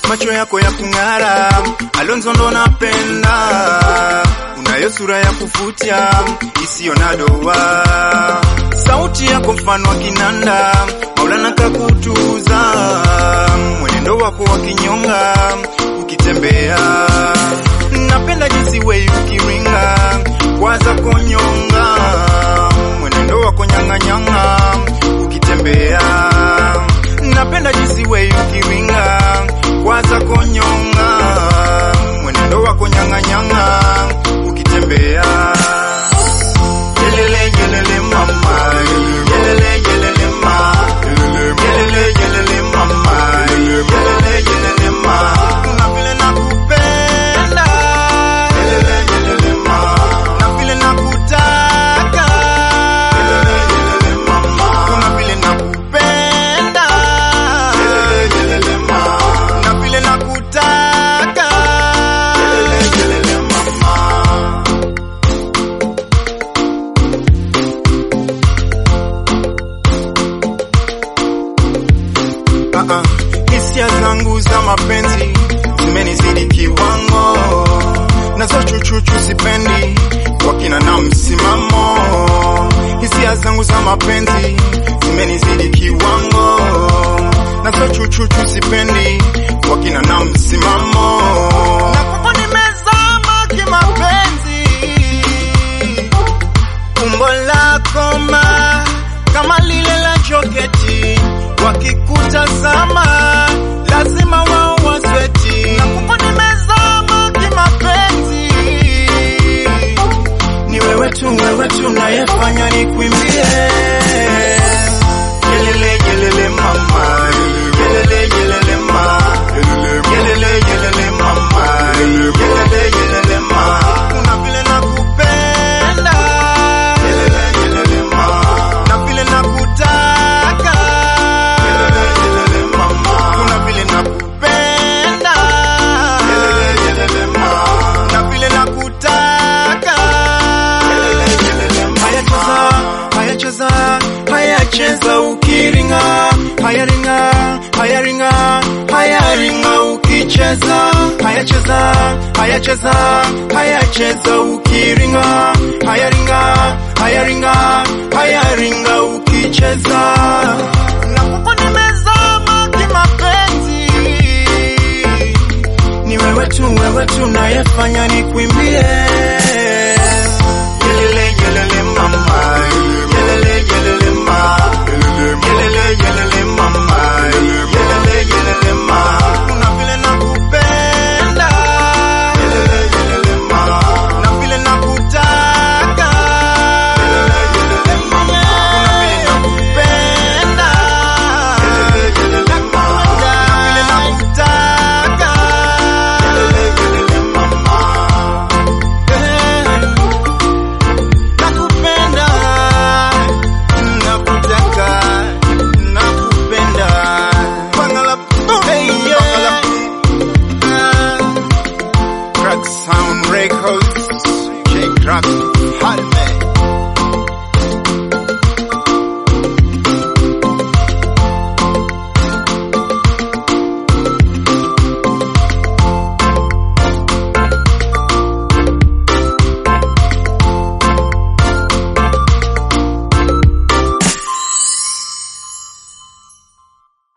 macho yako ya kung'ara, Alonzo ndo napenda, unayo sura ya kuvutia isiyo na doa, sauti yako mfano wa kinanda, Maulana kakutuza, mwenendo wako wa kinyonga ukitembea, napenda jinsi wei ukiringa, kwaza konyonga, mwenendo wako nyang'anyanga ukitembea, napenda jinsi wei ukiringa, kwaza konyonga, mwenendo wako nyang'anyanga ukitembea. Yelele yelele mama, yelele yelele ma, yelele yelele mama, yelele yelele ma, kuna vile nakupenda, yelele yelele ma, na vile nakutaka, yelele yelele mama, kuna vile nakupenda, yelele yelele ma, na vile nakutaka, yelele yelele mama. Ah, ah. hisia zangu za mapenzi zimenizidi kiwango, nazo chuchuchu sipendi wakina na msimamo. Hisia zangu za mapenzi zimenizidi kiwango, nazo chuchuchu sipendi wakina na msimamo. Na kwako nimezama kimapenzi umbo lako ma kama lile la joketi, wakikutazama lazima wao wasweti. Na kuko nimezama kimapenzi, ni wewe tu, wewe tu nayefanya nikuimbie yelele yelele mama, yelele yelele ma, yelele yelele mama, yelele yelele ma, kuna vile nakupenda yelele yelele ma, na vile nakutaka yelele yelele mama, kuna vile nakupenda yelele yelele ma, na vile nakutaka yelele yelele ma. Haya cheza, haya cheza, haya cheza ukiringa, haya ringa, haya ringa, haya ringa ukicheza, haya cheza, haya cheza, haya cheza ukiringa, haya ringa, haya ringa, haya ringa ukicheza. Na kuko nimezama kimapenzi, ni wewe tu, wewe tu nayefanya nikuimbie yelele yelele mama, yelele yelele ma, yelele yelele mama, yelele yelele ma, kuna vile nakupenda, yelele yelele ma, na vile nakutaka, yelele yelele mama, kuna vile nakupenda, yelele yelele ma, na vile nakutaka, yelele yelele mama. Nakupenda, nakutaka, nakupenda. Bangala, hey, yeah. Crack Sound Records, J Crack.